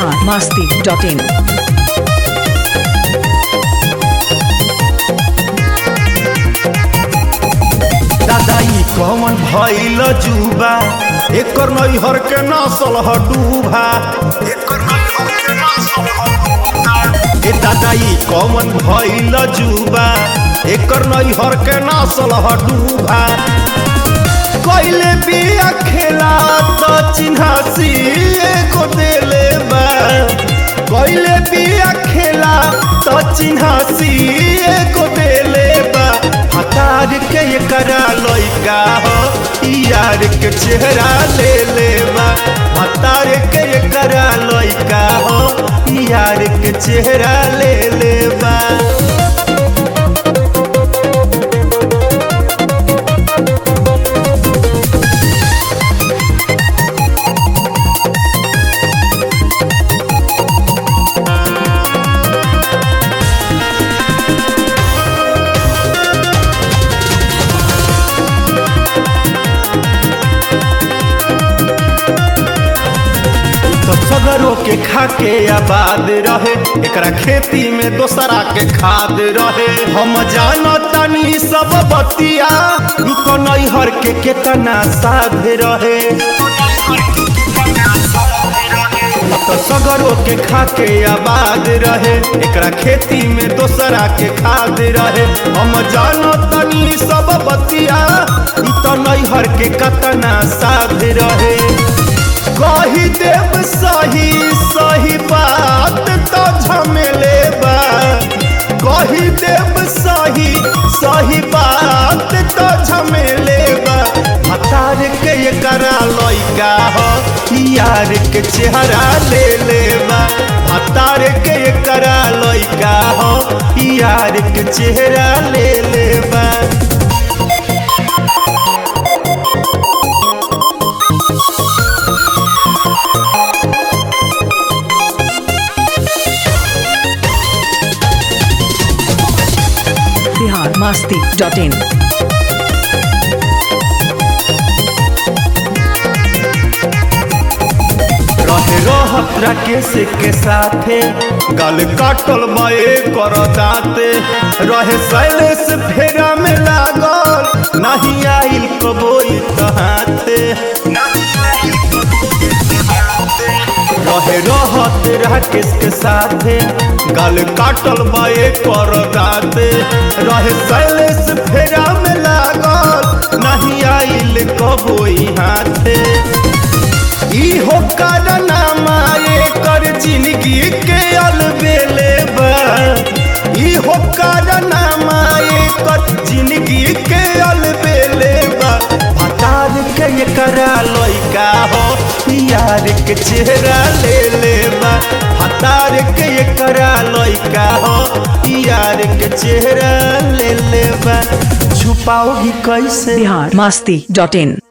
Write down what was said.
Bihar Masti dot in दादा ई कौन भइल जुबा एकर नैहर के नसल ह डूबा एकर नैहर के नसल ह डूबा। ए दादा ई कौन भइल जुबा एकर नैहर के नसल ह डूबा कइले बिया खेला त चिन्हासी एगो देले बा कइले बिया खेला त चिन्हासी एगो देले बा हतार के एकरा लइका हो यार के चेहरा ले ले बा हतार के एकरा लइका हो यार के चेहरा ले ले बा तो सगरों के खाके आबाद रहे एकरा खेती में दोसरा के खाद रहे हम जानतानी सब बतिया ई तो नैहर के केतना साध रहे तो सगरों के खाके आबाद रहे एकरा खेती में दोसरा के खाद रहे हम जानतानी सब बतिया ई तो नैहर के केतना साध रहे कही देव सही सही बात तो झमेले बा कही देव सही सही बात तो झमेले बा हतार के करा लइका हो यार के चेहरा ले ले बा हतार के करा लइका हो यार के चेहरा ले ले बा बिहार मास्ती डॉट इन रहे रहत राकेश के साथे गल काटल बए कर दाते रहे शैलेश फेरा में लागल नहीं आइल कबोई तहाते रहे रहत राकेश के साथे गल काटल बए कर दाते रहे शैलेश फेरा में लागल नहीं आइल कबोई हाथे इहो कारनामा एकर जिंदगी के अलबेले बा इहो कारनामा एकर जिंदगी के अलबेले बा भतार के एकरा लइका हो यार के चेहरा ले ले बा भतार के एकरा लइका हो यार के चेहरा ले ले बा छुपाओगी कैसे बिहार मास्ती डॉट इन